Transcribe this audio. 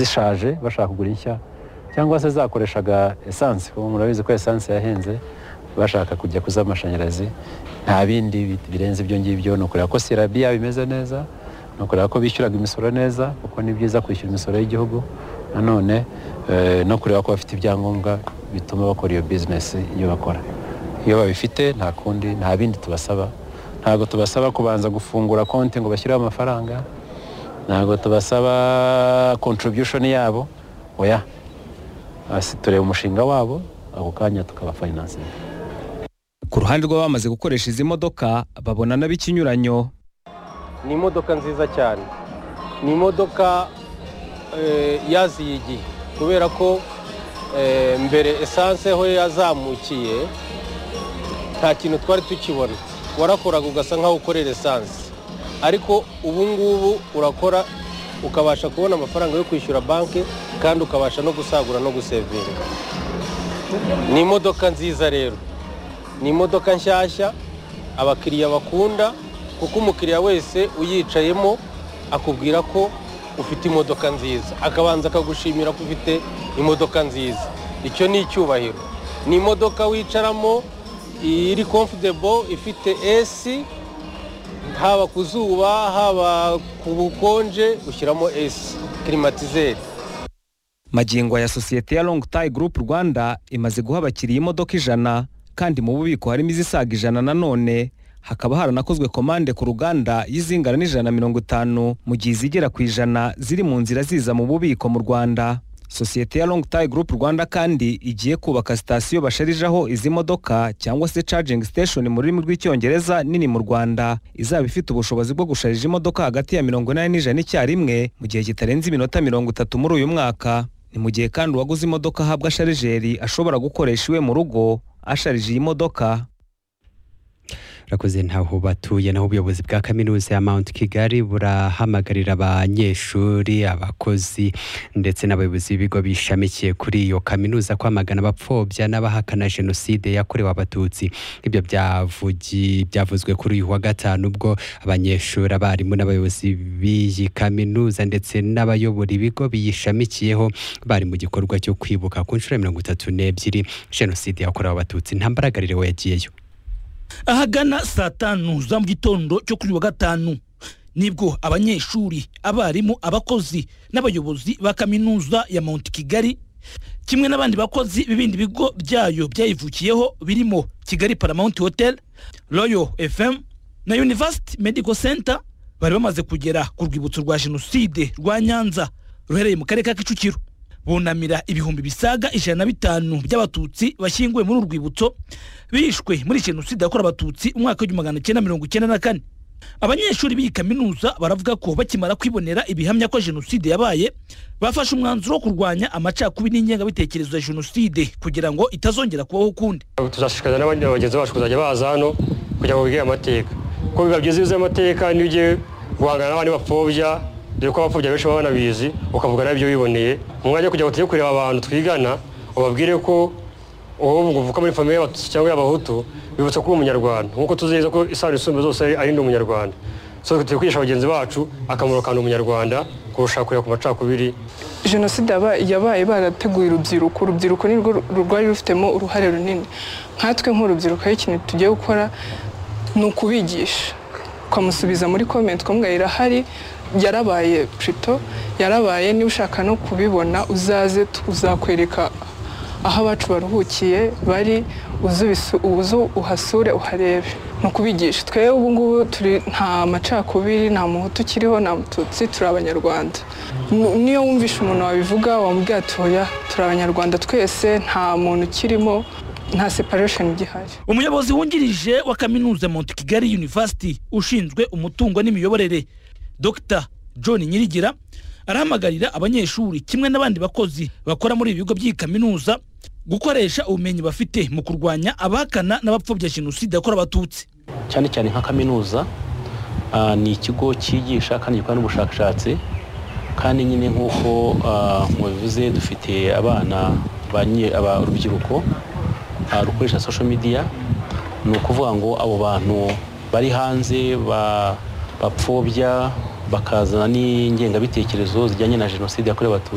zishaje bashaka kugura inshya cyangwa se zakoreshaga esanse ubu murabizi ko esanse yahenze bashaka kujya ku z'amashanyarazi nta bindi birenze ibyo ngibyo ni ukureba ko sirabiya bimeze neza ni ukureba ko bishyuraga imisoro neza kuko ni byiza kwishyura imisoro y'igihugu nanone no kureba ko bafite ibyangombwa bituma bakora iyo bizinesi iyo bakora iyo babifite nta kundi nta bindi tubasaba ntabwo tubasaba kubanza gufungura konti ngo bashyireho amafaranga ntabwo tubasaba kontribushoni yabo oya tureba umushinga wabo ako kanya tukabafayinansinga ku ruhande rw'abamaze gukoresha izi modoka babona n'ikinyuranyo ni imodoka nziza cyane ni imodoka yaziye igihe kubera ko mbere esanse ho yazamukiye nta kintu twari tukibona warakoraga ugasa nk'aho ukorera esanse ariko ubu ngubu urakora ukabasha kubona amafaranga yo kwishyura banki kandi ukabasha no gusagura no gusevinga ni imodoka nziza rero ni imodoka nshyashya abakiriya bakunda kuko umukiriya wese uyicayemo akubwira ko ufite imodoka nziza akabanza akagushimira ko ufite imodoka nziza icyo ni icyubahiro ni imodoka wicaramo iri komfudebo ifite esi haba ku zuba haba ku bukonje ushyiramo esi kirimatizeri magingo ya sosiyete ya longu tayi gurupe rwanda imaze guha abakiriya imodoka ijana kandi mu bubiko harimo izisaga ijana nanone hakaba haranakozwe komande ku ruganda y'izingana n'ijana na mirongo itanu mu gihe izigera ku ijana ziri mu nzira ziza mu bubiko mu rwanda sosiyete ya longu tayi gurupe rwanda kandi igiye kubaka sitasiyo basharijaho izi modoka cyangwa se cagingi siteshoni mu rurimi rw'icyongereza nini mu rwanda izaba ifite ubushobozi bwo gusharija imodoka hagati ya mirongo inani n'ijana icyarimwe mu gihe kitarenze iminota mirongo itatu muri uyu mwaka ni mu gihe kandi uwaguze imodoka ahabwa sharijeri ashobora gukoresha iwe mu rugo asharije iyi modoka rakoze ntaho batuye naho ubuyobozi bwa kaminuza ya mount kigali burahamagarira abanyeshuri abakozi ndetse n'abayobozi b'ibigo bishamikiye kuri iyo kaminuza kwamagana abapfobya n'abahakana jenoside yakorewe abatutsi ibyo byavuzwe kuri uyu wa gatanu ubwo abanyeshuri abarimu n'abayobozi b'iyi kaminuza ndetse n'abayobora ibigo biyishamikiyeho bari mu gikorwa cyo kwibuka ku nshuro ya mirongo itatu n'ebyiri jenoside yakorewe abatutsi nta mbaragarire yagiyeyo ahagana saa tanu za mu gitondo cyo kuri wa gatanu nibwo abanyeshuri abarimu abakozi n'abayobozi ba kaminuza ya mount kigali kimwe n'abandi bakozi b'ibindi bigo byayo byayivukiyeho birimo kigali paramount hotel royal fm na university medical center bari bamaze kugera ku rwibutso rwa jenoside rwa nyanza ruherereye mu karere ka kicukiro bunamira ibihumbi bisaga ijana na bitanu by'abatutsi bashyinguwe muri uru rwibutso bishwe muri jenoside yakorewe abatutsi umwaka w'igihumbi magana cyenda mirongo icyenda na kane abanyeshuri b'iyi kaminuza baravuga ko bakimara kwibonera ibihamya ko jenoside yabaye bafashe umwanzuro wo kurwanya amacakubiri n'ingengabitekerezo ya jenoside kugira ngo itazongera kubaho ukundi tuzashishikariza n'abandi bagenzi bacu kuzajya baza hano kugira ngo bige amateka kuko biba byiza iyo uzi amateka niyo ugiye guhangana n'abandi bapfobya dore ko abapfobya benshi baba banabizi ukavuga nabyo wiboneye mu mwanya wo kugira ngo tujye kureba abantu twigana ubabwire ko uwo uvuka muri famiye y'abatutsi cyangwa y'abahutu bibutsa ko uri umunyarwanda nk'uko tuzi neza ko isano isumba zose ari ndi umunyarwanda so turi kwigisha bagenzi bacu akamaro ka umunyarwanda kurusha kureba ku macakubiri jenoside yabaye barateguye urubyiruko urubyiruko ni rwo rwari rufitemo uruhare runini nkatwe nk'urubyiruko hari ikintu tugiye gukora ni ukubigisha ukamusubiza muri komenti kumwe irahari yarabaye pito yarabaye niba ushaka no kubibona uzaze uzakwereka aho abacu baruhukiye bari uzu uhasure uharebe ni ukubigisha twe ubu ngubu turi nta macakubiri nta muhutu ukiriho nta mututsi turi abanyarwanda niyo wumvishe umuntu wabivuga wamubwira atoya turi abanyarwanda twese nta muntu ukirimo nta separesheni igihari umuyobozi wungirije wa kaminuza mount kigali university ushinzwe umutungo n'imiyoborere dr john nyirigira arahamagarira abanyeshuri kimwe n'abandi bakozi bakora muri ibi bigo by'iyi kaminuza gukoresha ubumenyi bafite mu kurwanya abahakana n'abapfobya jenoside yakorewe abatutsi cyane cyane nka kaminuza ni ikigo cyigisha kandi gikora n'ubushakashatsi kandi nyine nk'uko mubivuze dufite abana urubyiruko rukoresha sosho midiya ni ukuvuga ngo abo bantu bari hanze ba bapfobya bakazana n'ingengabitekerezo zijyanye na jenoside yakorewe abatutsi